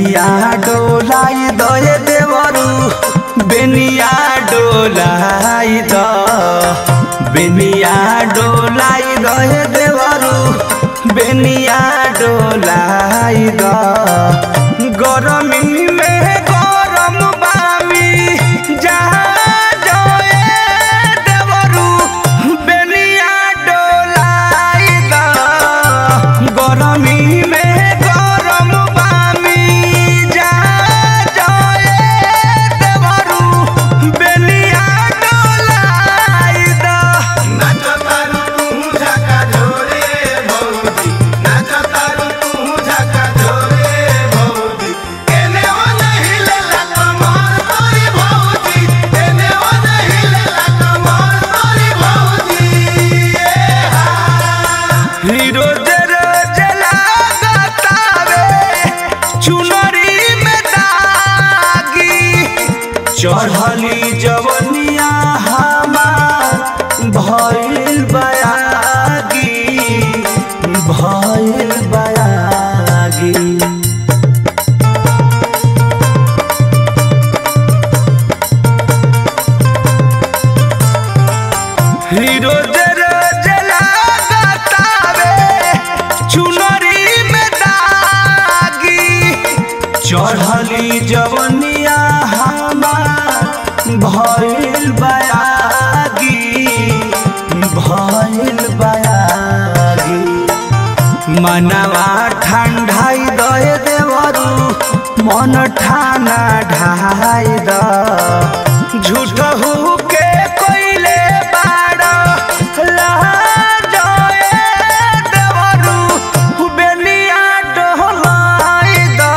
बेनिया डोलाई दहे देवरू बेनिया डोलाई द बेनिया डोलाई दहे देवरू बेनिया डोलाई द गरमी में गरम बामी जहाँ जोए देवरू बेनिया डोलाई द गरमी में गरम बामी जहाँ जोए देवरू बेनिया डोलाई द नाचतारू तू झका झोरे भौजी नाचतारू तू झका झोरे भौजी एने ओने हिलेला कमर तोरी भौजी एने ओने हिलेला कमर तोरी भौजी ए हा हीरो जरो जलागतावे चुनरी में दागी चढ़ली जवनिया हमार भइल बयागी भइल बयागी हीरो जरो जलागतावे चुनरी में दागी चढ़ली जवनिया हमार भइल बयागी भइल बयागी मनवा ठंडाई दए देवरू मन ठाना ढाई द झूठ हु के कोइले बाड़ लाजए देवरू बेनिया डोलाई द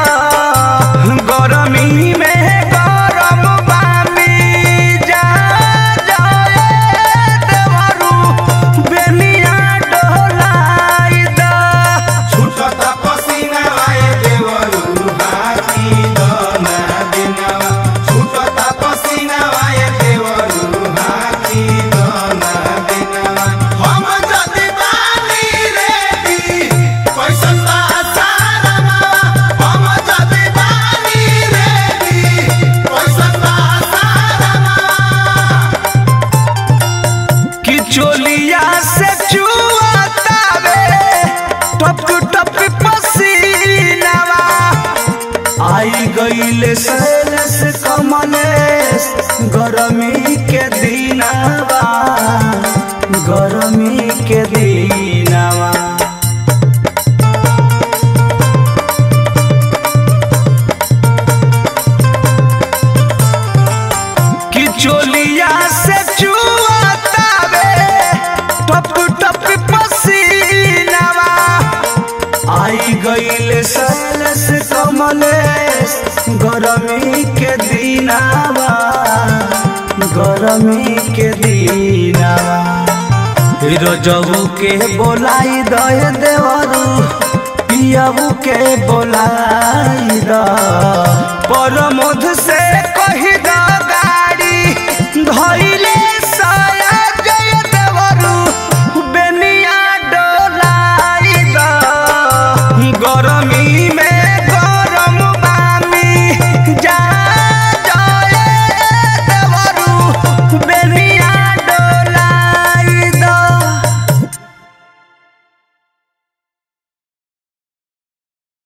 गरमी में गरम बामी जा जाए देवरू बेनिया डोलाई द छुटता पसीना आए देवरू हाथी दना दिनवा छुटता पसीना आए देवरू हाथी दना दिनवा हम जदी बानी रेडी कैसन बा सारा हम जदी बानी रेडी कैसन बा सारा कि चोलिया से चुआतावे टप टप पसीनावा आई गईले सैलस कमलेस गरमी के दिनावा गरमी के दिनावा कि चोलिया से चुआतावे टप टप पसीनावा आई गईले सैलस कमलेस गरमी के दिनावा गरमी के दिनावा रोजबू के बोलाई दे देवरू पियबू के बोलाई द परमोध